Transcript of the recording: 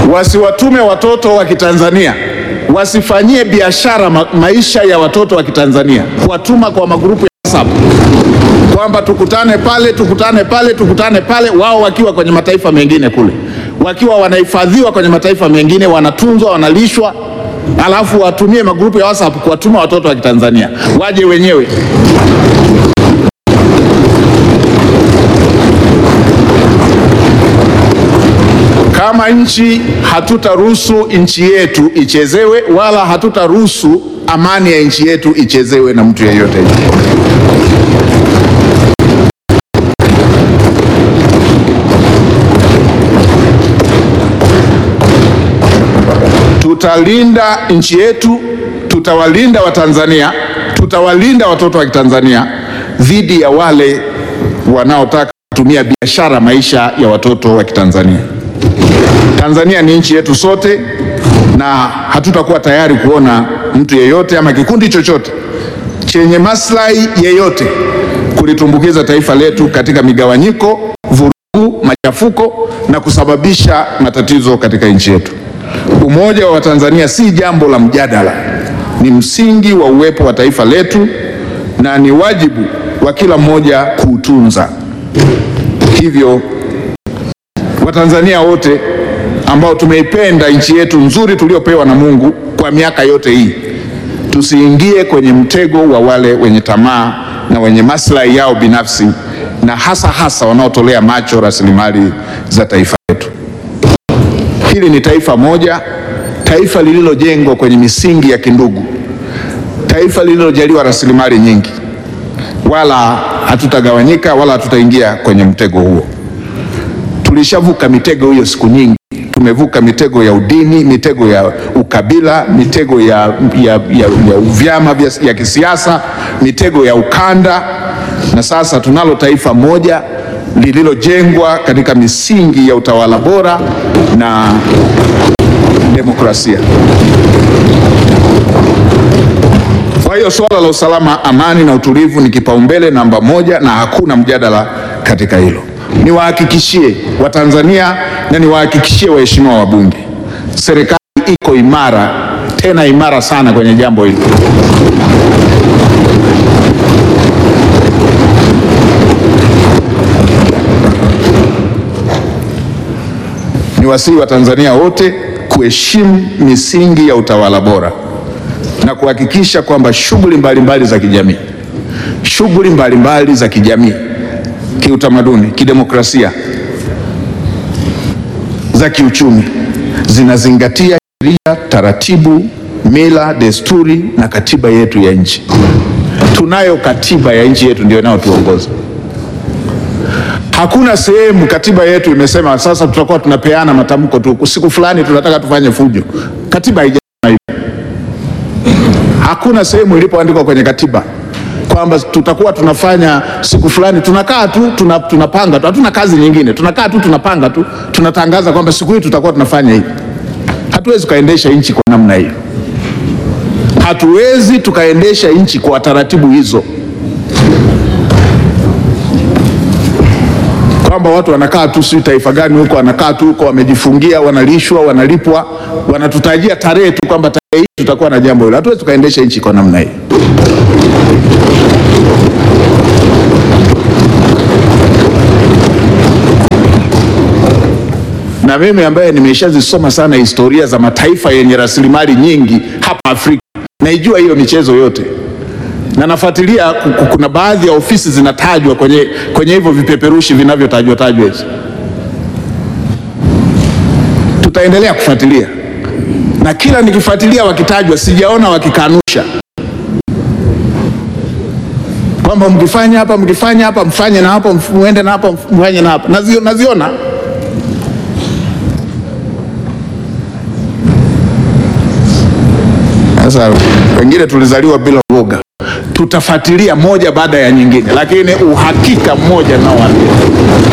wasiwatume watoto wa Kitanzania wasifanyie biashara ma maisha ya watoto wa Kitanzania, kuwatuma kwa magrupu ya WhatsApp kwamba tukutane pale, tukutane pale, tukutane pale, wao wakiwa kwenye mataifa mengine kule, wakiwa wanahifadhiwa kwenye mataifa mengine, wanatunzwa, wanalishwa, alafu watumie magrupu ya WhatsApp kuwatuma watoto wa Kitanzania waje wenyewe. Kama nchi hatutaruhusu nchi yetu ichezewe, wala hatutaruhusu amani ya nchi yetu ichezewe na mtu yeyote. Tutalinda nchi yetu, tutawalinda Watanzania, tutawalinda watoto wa Kitanzania dhidi ya wale wanaotaka kutumia biashara maisha ya watoto wa Kitanzania. Tanzania ni nchi yetu sote, na hatutakuwa tayari kuona mtu yeyote ama kikundi chochote chenye maslahi yeyote kulitumbukiza taifa letu katika migawanyiko, vurugu, machafuko na kusababisha matatizo katika nchi yetu. Umoja wa Watanzania si jambo la mjadala, ni msingi wa uwepo wa taifa letu na ni wajibu wa kila mmoja kuutunza. Hivyo Watanzania wote ambao tumeipenda nchi yetu nzuri tuliopewa na Mungu kwa miaka yote hii, tusiingie kwenye mtego wa wale wenye tamaa na wenye maslahi yao binafsi, na hasa hasa wanaotolea macho rasilimali za taifa letu. Hili ni taifa moja, taifa lililojengwa kwenye misingi ya kindugu, taifa lililojaliwa rasilimali nyingi, wala hatutagawanyika wala hatutaingia kwenye mtego huo. Tulishavuka mitego hiyo siku nyingi. Tumevuka mitego ya udini, mitego ya ukabila, mitego ya, ya, ya, ya vyama vya ya kisiasa, mitego ya ukanda, na sasa tunalo taifa moja lililojengwa katika misingi ya utawala bora na demokrasia. Kwa hiyo suala la usalama, amani na utulivu ni kipaumbele namba moja na hakuna mjadala katika hilo. Niwahakikishie Watanzania na niwahakikishie waheshimiwa wabunge, serikali iko imara, tena imara sana kwenye jambo hili. Niwasihi Watanzania wote kuheshimu misingi ya utawala bora na kuhakikisha kwamba shughuli mbalimbali za kijamii shughuli mbalimbali za kijamii kiutamaduni, kidemokrasia, za kiuchumi zinazingatia sheria, taratibu, mila, desturi na katiba yetu ya nchi. Tunayo katiba ya nchi yetu ndio inayotuongoza. Hakuna sehemu katiba yetu imesema sasa tutakuwa tunapeana matamko tu, siku fulani tunataka tufanye fujo. Katiba haijasema hivyo. Hakuna sehemu ilipoandikwa kwenye katiba kwamba tutakuwa tunafanya siku fulani, tunakaa tu tuna, tunapanga tu, hatuna kazi nyingine, tunakaa tu tunapanga tu, tunatangaza kwamba siku hii tutakuwa tunafanya hivi. Hatuwezi tukaendesha nchi kwa namna hiyo, hatuwezi tukaendesha nchi kwa taratibu hizo, kwamba watu wanakaa tu, si taifa gani huko, wanakaa tu huko, wamejifungia, wanalishwa, wanalipwa, wanatutajia tarehe tu kwamba tarehe hii tutakuwa na jambo hilo. Hatuwezi tukaendesha nchi kwa namna hiyo. na mimi ambaye nimeshazisoma sana historia za mataifa yenye rasilimali nyingi hapa Afrika, naijua hiyo michezo yote na nafuatilia. Kuna baadhi ya ofisi zinatajwa kwenye, kwenye hivyo vipeperushi vinavyotajwa tajwa hizi. Tutaendelea kufuatilia na kila nikifuatilia wakitajwa, sijaona wakikanusha kwamba mkifanya hapa, mkifanya hapa, mfanye na hapa, muende na hapa, mfanye na hapa. Nazio, naziona Sasa wengine tulizaliwa bila uoga, tutafuatilia moja baada ya nyingine, lakini uhakika mmoja nao